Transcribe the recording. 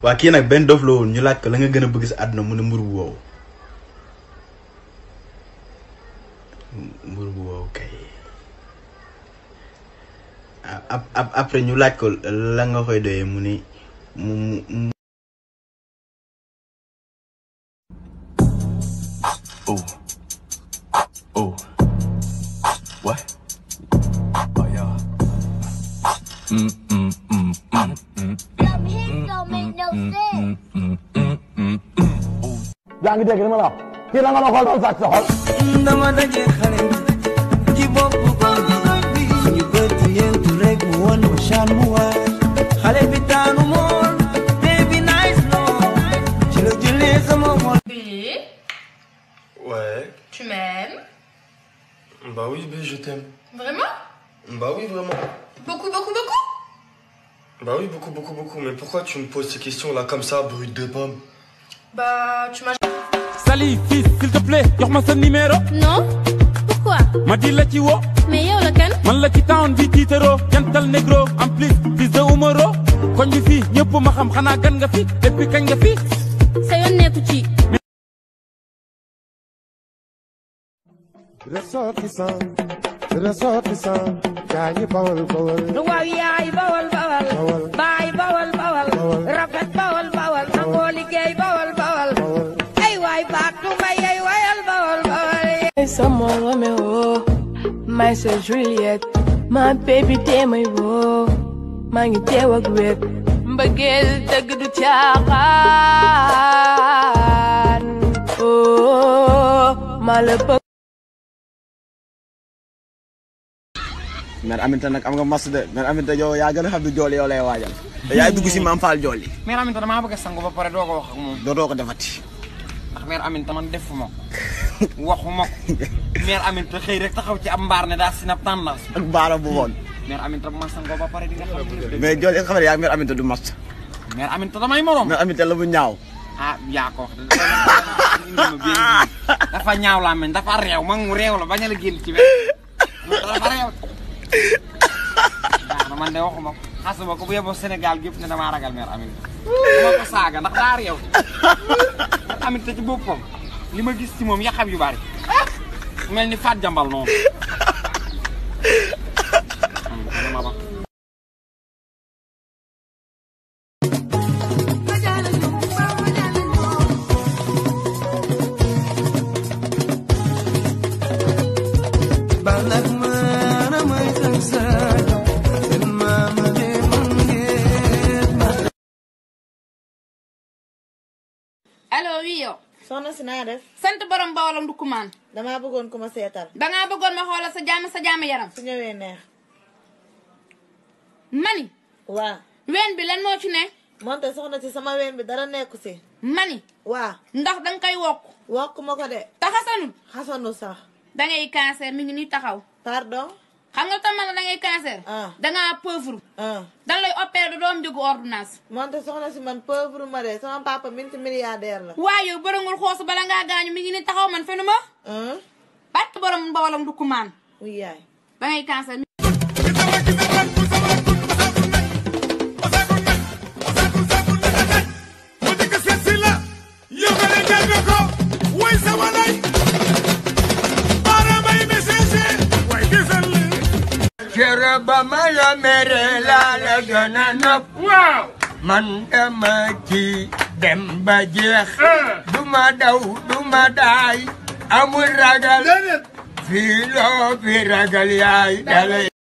waa kii nag benn dof la woon ñu laaj ko la nga gën a bëgg sa àdduna mu ne mburu bu wow mburu bu wow kay ap ap après ñu laaj ko la nga koy doyee mu ne mu mu Oh. Oh. What? Oh yeah. Mm mm mm mm mm Some hits don't make no sense. mm mm mm mm. yaa ngi dégg li ma la wax kii la nga ma xool ba mu sàcc sa xol dama daje xale ci bopp koñ bi ñu bëtt yéentu rek mu won ma chan mu waay xale bi daanu mool baby nice lool ci la jëlee sama xol Billy, Ouais. tu m'aimes Bah oui, B, je t'aime. Vraiment Bah oui, vraiment. Beaucoup, beaucoup, beaucoup Bah oui, beaucoup, beaucoup, beaucoup. Mais pourquoi tu me poses ces questions-là comme ça, brut de pomme Bah, tu m'as... Sali fils s'il te plaît jox ma sa numéro non pourquoi ma di la ci wo mais yow la kan man la ci town bi tiitaro jantal négro en plus fils de Umaro koñ bi fii ñëpp ma xam xanaa gan nga fi depuis kañ nga fi sa yoon nekku ci ressortissant ressortissant gaa ñi bawal bawal waaw yaay bawal bawal Bawal. baay bawal bawal Bawal. rafet bawal bawal nangoo liggéey bawal bawal bawal ay waay baat tu mbay ay wayal bawal bawal Sama Romeo, my sir Juliet, my baby day my wo, maa ngi teew ak wet. Mbëggeel dëgg du caaxaan, oh, maa la bëgg. mère Aminta nag am nga mas de mère Aminta yow yaa gën a xam ne jooli yow lay waajal te yaay dugg si maam Fall jooli mère Aminta damaa bëgg a sangu ba pare doo ko wax ak moom dootoo ko defati ndax mère Aminta man defuma ko waxuma ko mère Aminta xëy rek taxaw ci ab mbaar ne daa sinab tendance ak baara bu woon mère Aminta bu ma sangoo ba pare di nga xam ne mais jooli est-ce que xam ne yaa mère Aminta du mas mère Aminta damay morom mère Aminta la bu ñaaw ah yaa ko wax de dafa ñaaw laa mel dafa réew mag mu réew la bañ a la génn ci wet dafa réew waaw na man de waxuma ko xasuma ko bu yeboo Sénégal gépp ne damaa ragal mère Aminta ma ko saaga ndax daa réew mère Aminta ci boppam li ma gis ci moom yaxam yu bari mel ni faat jambal noonu Aminta dama ba balak mana may sagsado seen maama de mangeet ma Allo, oui yow. soxna si naa def sant borom bawalam du kumaan. damaa bëggoon ku ma seetal dangaa bëggoon ma xoolal sa jàmm sa jàmm yaram. su ñëwee neex mani waa ween bi lan moo ci ne. moonte soxna si sama ween bi dara nekku si mani waa ndax danga koy wokk. wokk ma ko de taxasanul. xasanu sax dangay cancer mi ngi nii taxaw. pardon xam nga tam man la dangay cancer. Ah. dangaa pauvre. ah dan lay opérer du doom jógu ordonnance. moonte soxna si man pauvre ma de sama papa minti milliardaire la waaye yow bërëngul xoosu bala ngaa gaañu mi ngi nii taxaw man fenu ma. ah bàtt borom bawalam du kumaan. wuy yaay dangay cancer. Kera ba ma la mere la la gën a nopp waaw man dama ci dem ba jeex du ma daw du ma daay amul ragal fii loo fi ragal yaay dalay